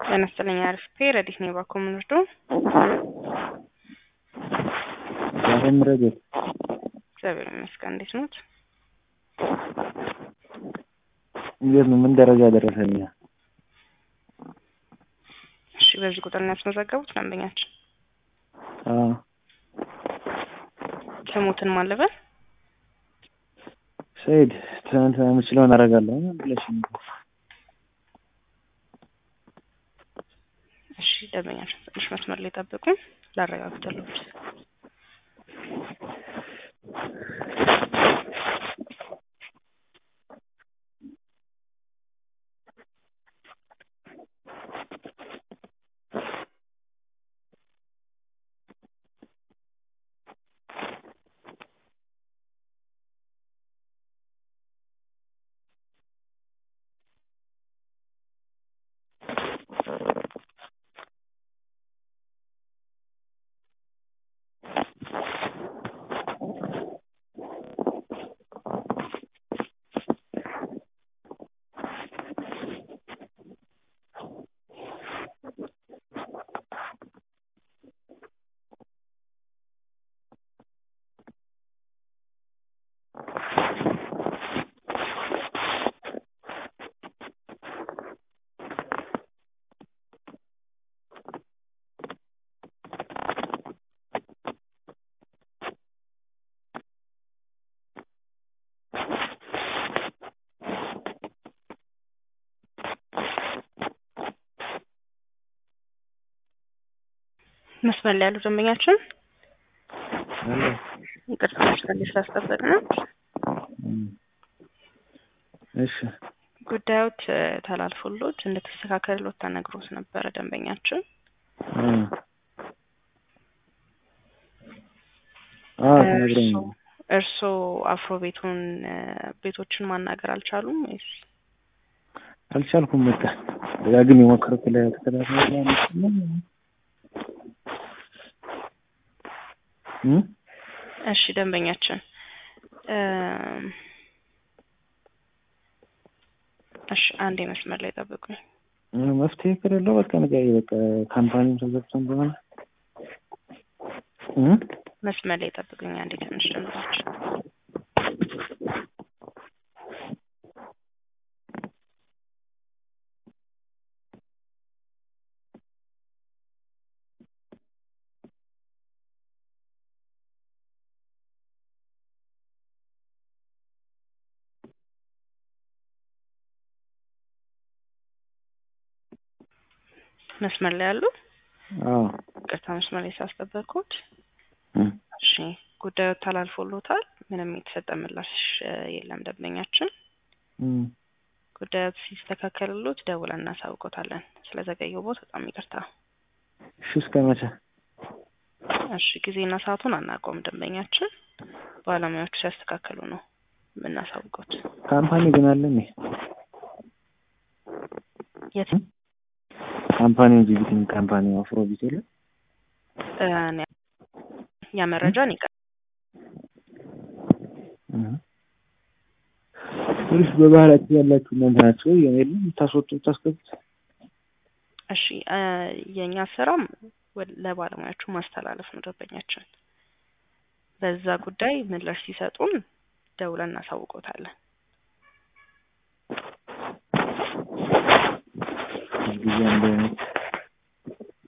ጤና ይስጥልኝ አሪፍ ረዲት ነኝ ባኮ ምንርዶ ዛሬም ረዴት እግዚአብሔር ይመስገን እንዴት ኖት እንዴት ነው? ምን ደረጃ ደረሰኛ? እሺ በዚህ ቁጥር ነው ያስመዘገቡት ደንበኛችን አዎ ስሙትን ማለበል ሰይድ ትናንት የምችለውን አደርጋለሁ ብለሽ እሺ ደንበኛችን ትንሽ መስመር ላይ ጠብቁኝ ላረጋግጥልዎት መስመር ላይ ያሉ ደንበኛችን ይቅርታ መስመር ላይ ስላስጠበቅ ነው። እሺ ጉዳዮት ተላልፎሎት እንደተስተካከልሎት ተነግሮት ነበረ ደንበኛችን። አዎ ተነግሮኝ ነው። እርስዎ አፍሮ ቤቱን ቤቶችን ማናገር አልቻሉም ወይስ? አልቻልኩም። በቃ ደጋግሜ የሞከርኩ ላይ ተከታታይ እሺ ደንበኛችን እሺ አንዴ መስመር ላይ ጠብቁኝ። መፍትሄ ከሌለው በቃ ንገሪ። በቃ ካምፓኒም ተዘግቶ እንደሆነ መስመር ላይ ጠብቁኝ አንዴ ትንሽ ደንበኛችን መስመር ላይ ያሉ አዎ ቅርታ መስመር ላይ ሳስጠበቅኩት። እሺ ጉዳዩ ተላልፎሎታል። ምንም የተሰጠ ምላሽ የለም ደንበኛችን። ጉዳዩ ሲስተካከልሎት ደውለን እናሳውቆታለን። ስለዘገየቦት በጣም ይቅርታ። እሺ እስከ መቼ? እሺ ጊዜና ሰዓቱን አናውቀውም ደንበኛችን። ባለሙያዎቹ ሲያስተካከሉ ነው የምናሳውቁት። ካምፓኒ ግን አለ እንዴ? የት ካምፓኒ ጂቢቲን ካምፓኒ አፍሮ ቢት የለ ያ መረጃ እኔ ጋር ፖሊስ በባህላችሁ ያላችሁ እናንተ ናቸው የለም የምታስወጡ የምታስገቡት? እሺ የእኛ ስራም ለባለሙያዎቹ ማስተላለፍ ነው ደንበኛችን። በዛ ጉዳይ ምላሽ ሲሰጡን ደውለን እናሳውቆታለን። ጊዜ አንድ አይነት